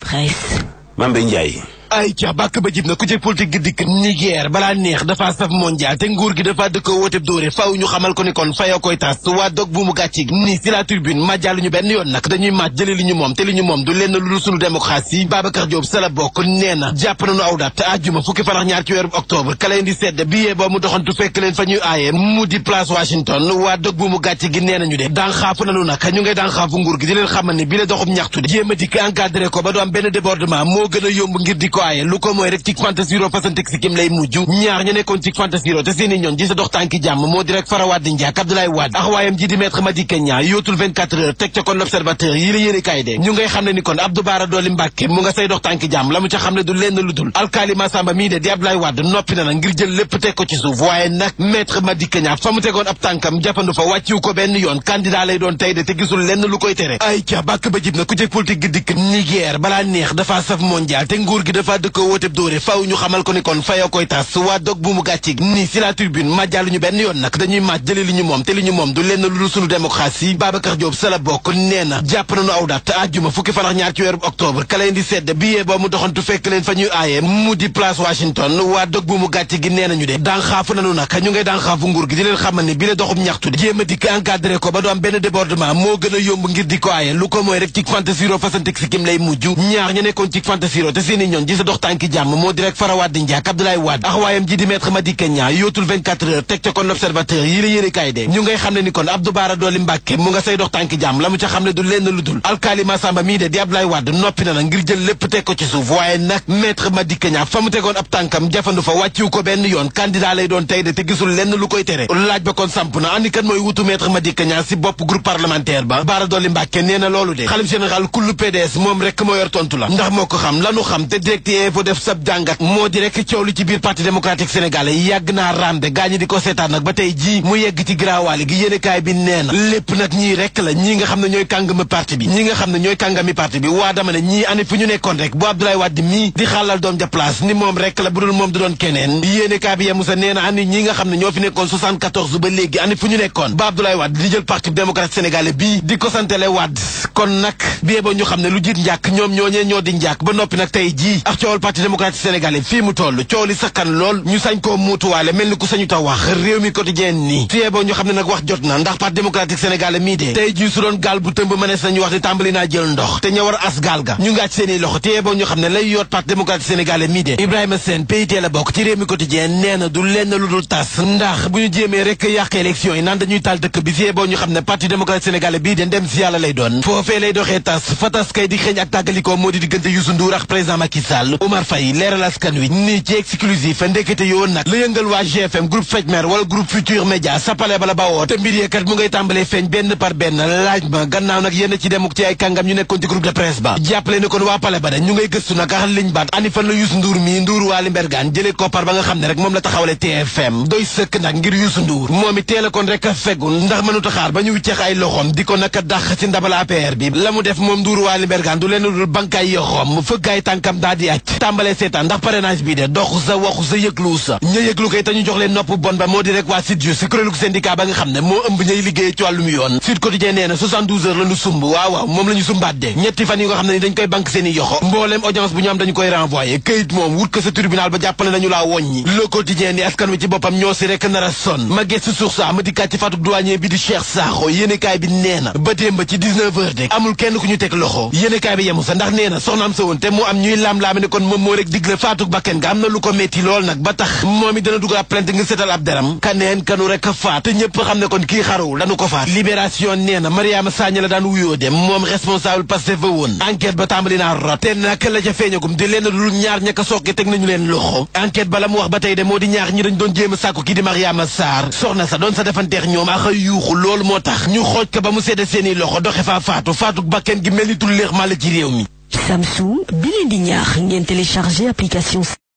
presse. Mambé Ndiaye. ay ca bàkk ba jib na ku ci politique gi dikk Niger balaa neex dafa saf mondial te nguur gi dafa dëkk wooteb dóore faw ñu xamal ko ni kon fayoo koy tas waa dog bu mu gàcci nii si la tribune majjàllu ñu benn yoon nag dañuy maaj jële li ñu moom te li ñu moom du lenn lu dul sunu démocratie Babacar Diop sa la bokk nee na jàpp nañu aw dat àjjuma fukki fan ak ñaar ci weeru octobre ka leen di sedd billet ba mu doxantu fekk leen fa ñuy aaye mu di place Washington waa dog bu mu gàcci gi nee nañu de daan xaafu nañu nag ñu ngay daan xaafu nguur gi di leen xamal ni bi la doxub ñaxtu de jéem a dikk encadré ko ba du am benn débordement moo gën a yomb ngir di ko aaye lu ko mooy rek ci fantasiro fasantek si kim lay mujj ñaar ñu nekkoon ci fantasiro te seeni ñoon ji sa dox tànki jàmm moo di rek Fara Wade Ndiak Abdoulaye Wade ak waayam ji di maître Madické Niang yootul 24 heures teg ca kon l'observateur yi la yéene kaay de ñu ngay xam ne ni kon Abdou Bara Dolly Mbacké mu nga say dox tànki jàmm la mu ca xam ne du lenn lu dul alkaali Massamba mii de di Abdoulaye Wade noppi na na ngir jël lépp teg ko ci suuf waaye nag maître Madické Niang fa mu tegoon ab tànkam jàppandu fa wàcciwu ko benn yoon candidat lay doon tey de te gisul lenn lu koy tere ay ca bàkk ba jib na ku jëg politique gi dikk Niger balaa neex dafa saf mondial te nguur gi dafa dëkk wooteb dóore faw ñu xamal ko ni kon fayoo koy tas waa dog bu mu gàcci nii si la tribune majjàllu ñu benn yoon nag dañuy maaj jële li ñu moom te li ñu moom du lenn lu dul sunu démocratie Babacar Diop sa la bokk nee na jàpp nañu aw dat àjjuma fukki fan ak ñaar ci weeru octobre ka leen di sedd billet ba mu doxantu fekk leen fa ñuy aaye mu di place Washington waa dog bu mu gàcci gi nee nañu de daan xaafu nañu nag ñu ngay daan xaafu nguur gi di leen xamal ni bi la doxub ñaxtu de jéem a dikk encadré ko ba du am benn débordement moo gën a yomb ngir di ko aaye lu ko mooy rek ci fantasiro fasantek si kim lay mujj ñaar ñu nekkoon ci fantasiro te seeni ñoon ji sa dox tànki jàmm moo di rek Fara Wade Ndiak Abdoulaye Wade ak waayam ji di maître Madické Niang yootul 24 heures teg ca kon l'observateur yi la yéene kaay de ñu ngay xam ne ni kon Abdou Bara Dolly Mbacké mu nga say dox tànki jàmm la mu ca xam ne du lenn lu dul alkaali Massamba mii de di Abdoulaye Wade noppi na na ngir jël lépp teg ko ci suuf waaye nag maître Madické Niang fa mu tegoon ab tànkam jafandu fa wàcciwu ko benn yoon candidat lay doon tey de te gisul lenn lu koy tere laaj ba kon samp na andi kan mooy wutu maître Madické Niang si bopp groupe parlementaire ba Bara Dolly Mbacké nee na loolu de xalif général kullu PDS moom rek moo yor tontu la ndax moo ko xam lanu xam te direct info def sab jàngat moo di rek coow li ci biir parti démocratique sénégalais yàgg naa rande gaa ñi di ko seetaan nag ba tey jii mu yegg ci giraawaali gi yéenekaay bi nee na lépp nag ñii rek la ñii nga xam ne ñooy kàngami parti bi ñii nga xam ne ñooy kàngami parti bi waa dama ne ñii ani fu ñu nekkoon rek bu Abdoulaye Wade mii di xàllal doom ja place ni moom rek la bu dul moom du doon keneen yéenekaay bi yemu sa nee na ani ñii nga xam ne ñoo fi nekkoon 74 ba léegi ani fu ñu nekkoon ba Abdoulaye Wade di jël parti démocratique sénégalais bii di ko santele Wade kon nag bie ba ñu xam ne lu jiit njàkk ñoom ñooñee ñoo di njàkk ba noppi nag tey jii ak coowal parti démocratique sénégalais fii mu toll coow li sakkan lool ñu sañ koo muutuwaale mel ni ku sañu ta wax réew mi quotidien nii fiyee boo ñu xam ne nag wax jot na ndax parti démocratique sénégalais mii de tey jii su doon gaal bu tëmb mënees nañu wax ni tàmbali naa jël ndox te ña war a as gaal ga ñu ngaaj seeni loxo téye boo ñu xam ne lay yoot parti démocratique sénégalais mii de Ibrahima Sène PIT la bokk ci réew mi quotidien nee na du lenn lu dul tas ndax bu ñu jéemee rek yàq élection yi naan dañuy taal dëkk bi fiyee boo ñu xam ne parti démocratique sénégalais bii de ndem si yàlla lay doon foofee lay doxee tas fa tas kay di xeeñ ak tàggalikoo moo di diggante Youssou Ndour ak président Macky Sall Oumar Faye leeral askan wi nii ci exclusif ndekete yoo nag la yëngal waa GFM groupe Fetmer wala groupe Futur Média sapale bala bawoo te mbir yeekat mu ngay tàmbalee feeñ benn par benn laaj ma gannaaw nag yenn ci demuk ci ay kàngam ñu nekkoon ci groupe de presse ba jàppale ni kon waa pale ba de ñu ngay gëstu nag ax liñ baat ani fan la Youssou Ndour mi Ndour Waly Mbergane jëlee koppar ba nga xam ne rek moom la taxawale TFM doy sëkk nag ngir Youssou Ndour moom it teel a kon rek a feggu ndax mënuta xaar ba ñu wicceex ay loxom di ko naka dàq ci ndabal APR bi la mu def moom Ndour Waly Mbergane du leen dul bankaay yoxom fëggaay tànkam daa di acc tàmbalee seetaan ndax parrainage bi de dox sa waxu sa yëglu sa ña yëglu koy te ñu jox leen nopp bon ba moo di rek waa Sud si kuréelu syndicat ba nga xam ne moo ëmb ñay liggéey ci wàllum yoon Sud Quotidien nee na 72 heures la ñu sumb waaw waaw moom la ñu sumbaat de ñetti fan yi nga xam ne ni dañ koy banque seen i yoxo mbooleem audience bu ñu am dañu koy renvoyé këyit moom wut ko sa tribunal ba jàppale nañu laa woññi Le Quotidien ni askan wi ci boppam ñoo si rek nar a son ma gëstu suux sa ma dikkaat ci fatuk douanier bi di Cheikh Sakho yéenekaay bi nee na ba démb ci 19 heures de amul kenn ku ñu teg loxo yéenekaay bi yemu sa ndax nee na soxnaam sa woon te mu am ñuy laam-laame ne kon moom moo rek digle faatuk bakken nga am na lu ko metti lool nag ba tax moom it dana dugal ab plainte ngir seetal ab deram kaneen kanu rek a faat te ñëpp xam ne kon kii xarawul dañu ko faat libération nee na Mariama Sagna la daan wuyoo dem moom responsable Pastef fa woon enquête ba tàmbali naa rot te nag la ca feeñagum di leen dul ñaar ñaka sooke teg nañu leen loxo enquête ba la mu wax ba tey de moo di ñaar ñi dañ doon jéem a sàkku kii di Mariama Sarr soxna sa doon sa defanteex ñoom ak a yuuxu loolu moo tax ñu xooj ko ba mu sedde seeni loxo doxe faa faatu faatuk bakken gi mel ni tulleex maa la ci réew mi Samsung bi leen di ñaax ngeen télécharger application